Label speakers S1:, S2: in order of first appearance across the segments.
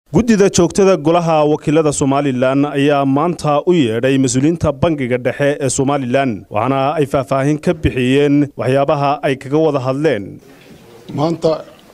S1: guddida joogtada golaha wakiilada somalilan ayaa maanta u yeedhay mas-uuliyiinta bangiga dhexe ee somalilan waxaana ay faahfaahin ka bixiyeen waxyaabaha ay kaga wada hadleen
S2: maanta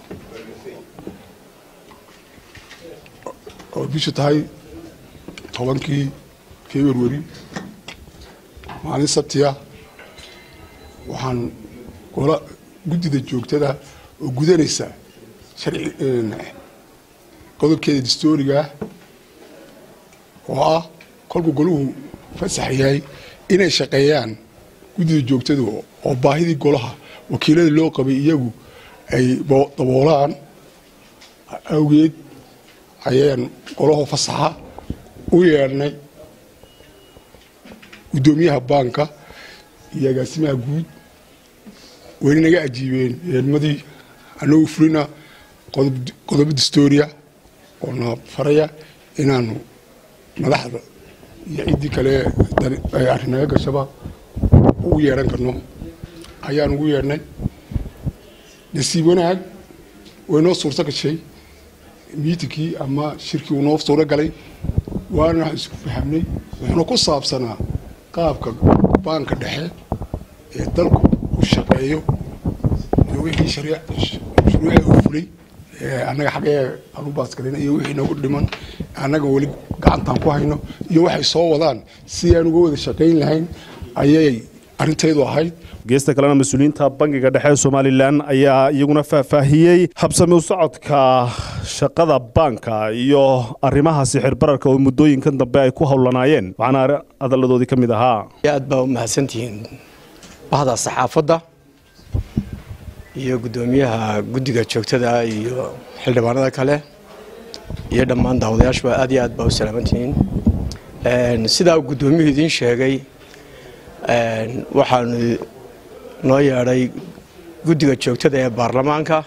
S2: oo bishu tahay tobankii februari maalin sabtiya waxaan gola guddida joogtada oo gudanaysa sharci qodobkeeda dastoorigaah oo ah kolkuu goluhu fasax yahay inay shaqeeyaan guddida joogtada oo baahidii golaha wakiilada loo qabay iyagu ay daboolaan awgeed ayaan golaho fasaxa u yeedhnay guddoomiyaha baanka iyo agaasimaha guud wayna naga ajiibeen yeedmadii anagu fulina qodobo dastooriya oo na faraya inaanu madaxda iyo ciddii kale ay arrin naga gashaba ugu yeedhan karno ayaan ugu yeedhnay nasiib wanaag way noo suurto gashay miitinkii ama shirkii uu noo suuro galay waana isku fahamnay wuxuuna ku saabsanaa qaabka baanka dhexe ee dalku u shaqeeyo iyo wixii shuruuca uu fulay annaga xaggee aan u baasgalina iyo wixii nagu dhiman annaga weli gacantaan ku hayno iyo waxay soo wadaan si aan uga wada shaqayn lahayn ayay arrintaydu ahayd
S1: geesta kalena mas-uuliyiinta bangiga dhexe ee somalilan ayaa iyaguna faahfaahiyey habsami u socodka shaqada baanka iyo arrimaha sixir bararka oo muddooyinkan dambe ay ku howlanaayeen waxaana adalladoodii ka mid ahaa
S3: aad baa u mahadsantihiin bahda saxaafadda iyo guddoomiyaha guddiga joogtada iyo xildhibaanada kale iyo dhammaan daawadayaashuba aad iyo aad baa u salaamantihiin sidaa uu guddoomiyuhu idiin sheegay waxaanu noo yeedhay guddiga joogtada ee baarlamaanka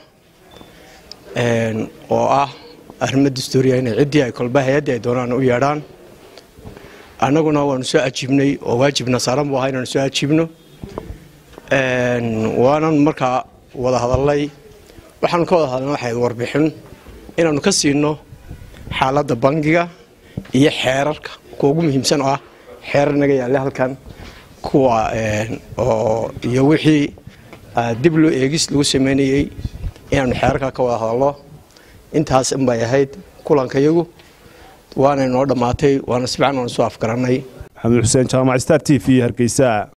S3: oo ah arrimo dastuuriya inay ciddii ay kolba hay-addii ay doonaan u yeedhaan annaguna waanu soo ajiibnay oo waajibna saaran buu ahaa inaanu soo ajiibno waanan markaa wada hadalnay waxaanu ka wada hadalnay waxay warbixin inaanu ka siino xaaladda bangiga iyo xeerarka kuwa ugu muhiimsan oo ah xeerar naga yaalla halkan kuwa oo iyo wixii dib loo eegis lagu sameynayey inaanu xeerarka ka wada hadalno intaas inbay ahayd kulankayagu waana noo dhammaatay waana si fiican waanu soo afgarannay
S1: maxamed xuseen jaamac star t v hargeysa